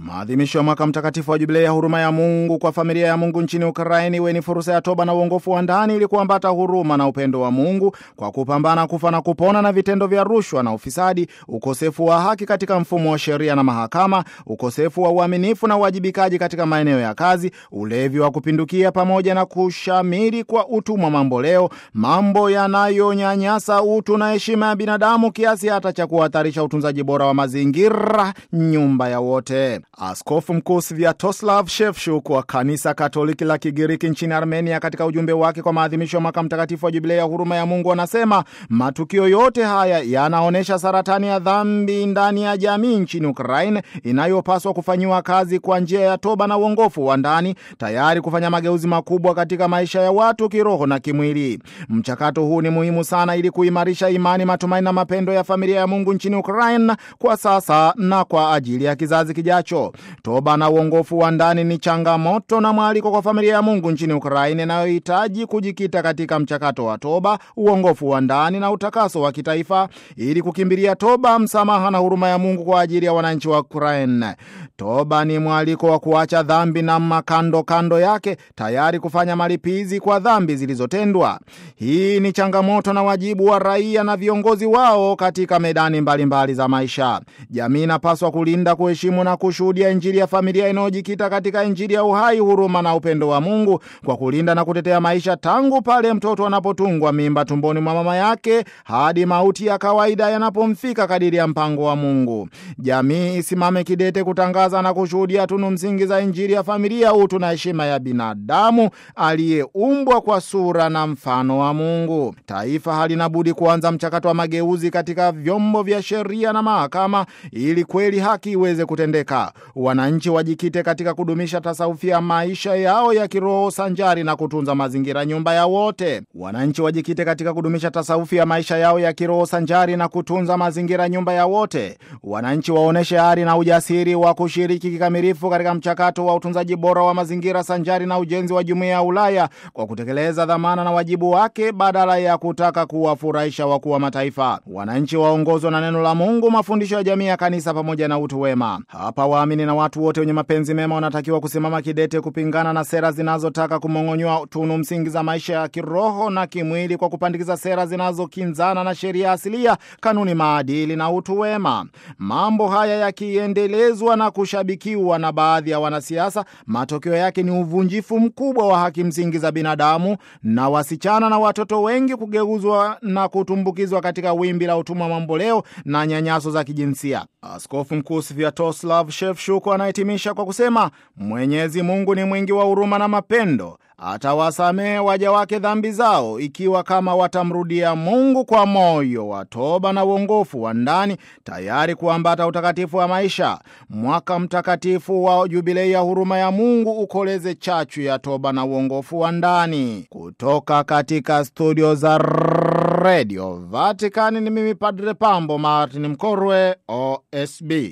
Maadhimisho ya mwaka mtakatifu wa jubilei ya huruma ya Mungu kwa familia ya Mungu nchini Ukraini iwe ni fursa ya toba na uongofu wa ndani ili kuambata huruma na upendo wa Mungu kwa kupambana kufa na kupona na vitendo vya rushwa na ufisadi, ukosefu wa haki katika mfumo wa sheria na mahakama, ukosefu wa uaminifu na uwajibikaji katika maeneo ya kazi, ulevi wa kupindukia, pamoja na kushamiri kwa utumwa mamboleo, mambo yanayonyanyasa utu na heshima ya binadamu kiasi hata cha kuhatarisha utunzaji bora wa mazingira, nyumba ya wote. Askofu Mkuu Sviatoslav Shevchuk wa kanisa Katoliki la Kigiriki nchini Armenia, katika ujumbe wake kwa maadhimisho ya mwaka mtakatifu wa jubilei ya huruma ya Mungu, anasema matukio yote haya yanaonyesha saratani ya dhambi ndani ya jamii nchini Ukraine inayopaswa kufanyiwa kazi kwa njia ya toba na uongofu wa ndani, tayari kufanya mageuzi makubwa katika maisha ya watu kiroho na kimwili. Mchakato huu ni muhimu sana ili kuimarisha imani, matumaini na mapendo ya familia ya Mungu nchini Ukraine kwa sasa na kwa ajili ya kizazi kijacho. Toba na uongofu wa ndani ni changamoto na mwaliko kwa familia ya Mungu nchini Ukraine inayohitaji kujikita katika mchakato wa toba, uongofu wa ndani na utakaso wa kitaifa ili kukimbilia toba, msamaha na huruma ya Mungu kwa ajili ya wananchi wa Ukraine. Toba ni mwaliko wa kuacha dhambi na makando kando yake, tayari kufanya malipizi kwa dhambi zilizotendwa. Hii ni changamoto na wajibu wa raia na viongozi wao katika medani mbalimbali mbali za maisha. Jamii inapaswa kulinda, kuheshimu na kushuhudia Injili ya familia inayojikita katika Injili ya uhai, huruma na upendo wa Mungu, kwa kulinda na kutetea maisha tangu pale mtoto anapotungwa mimba tumboni mwa mama yake hadi mauti ya kawaida yanapomfika kadiri ya mpango wa Mungu. Jamii isimame kidete kutangaza na kushuhudia tunu msingi za Injili ya familia, utu na heshima ya binadamu aliyeumbwa kwa sura na mfano wa Mungu. Taifa halina budi kuanza mchakato wa mageuzi katika vyombo vya sheria na mahakama ili kweli haki iweze kutendeka. Wananchi wajikite katika kudumisha tasawufi ya maisha yao ya kiroho sanjari na kutunza mazingira, nyumba ya wote. Wananchi wajikite katika kudumisha tasawufi ya maisha yao ya kiroho sanjari na kutunza mazingira, nyumba ya wote. Wananchi waoneshe ari na ujasiri wa kushiriki kikamilifu katika mchakato wa utunzaji bora wa mazingira sanjari na ujenzi wa jumuiya ya Ulaya kwa kutekeleza dhamana na wajibu wake badala ya kutaka kuwafurahisha wakuu wa mataifa. Wananchi waongozwa na neno la Mungu, mafundisho ya jamii ya kanisa pamoja na utu wema. Hapa waamini na watu wote wenye mapenzi mema wanatakiwa kusimama kidete kupingana na sera zinazotaka kumong'onywa tunu msingi za maisha ya kiroho na kimwili kwa kupandikiza sera zinazokinzana na sheria asilia, kanuni, maadili na utu wema. Mambo haya yakiendelezwa na kushabikiwa na baadhi ya wanasiasa, matokeo yake ni uvunjifu mkubwa wa haki msingi za binadamu na wasichana na watoto wengi kugeuzwa na kutumbukizwa katika wimbi la utumwa mamboleo na nyanyaso za kijinsia. Askofu Mkuu Sviatoslav Shevchuk anahitimisha kwa kusema, Mwenyezi Mungu ni mwingi wa huruma na mapendo, atawasamehe waja wake dhambi zao ikiwa kama watamrudia Mungu kwa moyo wa toba na uongofu wa ndani, tayari kuambata utakatifu wa maisha. Mwaka mtakatifu wa jubilei ya huruma ya Mungu ukoleze chachu ya toba na uongofu wa ndani. Kutoka katika studio za Radio Vatican ni mimi Padre Pambo Martin Mkorwe, OSB.